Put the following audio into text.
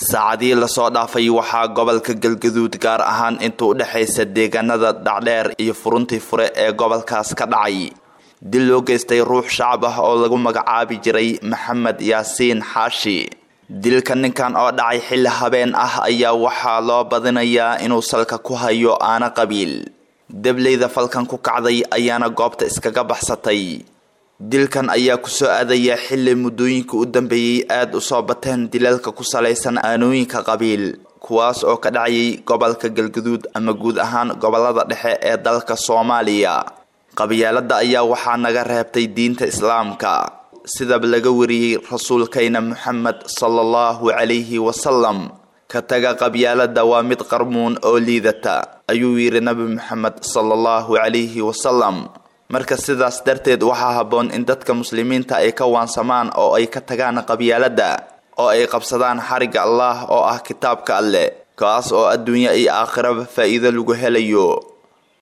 saacadihii lasoo dhaafay waxaa gobolka galgaduud gaar ahaan inta u dhexaysa deegaanada dhacdheer iyo furuntii fure ee gobolkaas ka dhacay dil loo geystay ruux shacab ah oo lagu magacaabi jiray maxamed yaasiin xaashi dilka ninkan oo dhacay xilli habeen ah ayaa waxaa loo badinayaa inuu salka ku hayo aana qabiil dableyda falkan ku kacday ayaana goobta iskaga baxsatay dilkan ayaa kusoo aadaya xilli muddooyinka u dambeeyey aada u soo bateen dilalka ku salaysan aanooyinka qabiil kuwaas oo ka dhacayay gobolka galgaduud ama guud ahaan gobolada dhexe ee dalka soomaaliya qabyaalada ayaa waxaa naga reebtay diinta islaamka sidaba laga wariyey rasuulkayna moxamed sala allahu calayhi wasalam ka taga qabyaalada waa mid qarmuun oo liidata ayuu yidhi nabi moxamed sala allahu calayhi wasalam marka sidaas darteed waxaa habboon in dadka muslimiinta ay ka waansamaan oo ay ka tagaan qabyaalada oo ay qabsadaan xarigga allah oo ah kitaabka alleh kaas oo adduunyo iyo aakhiraba faa'iido lagu helayo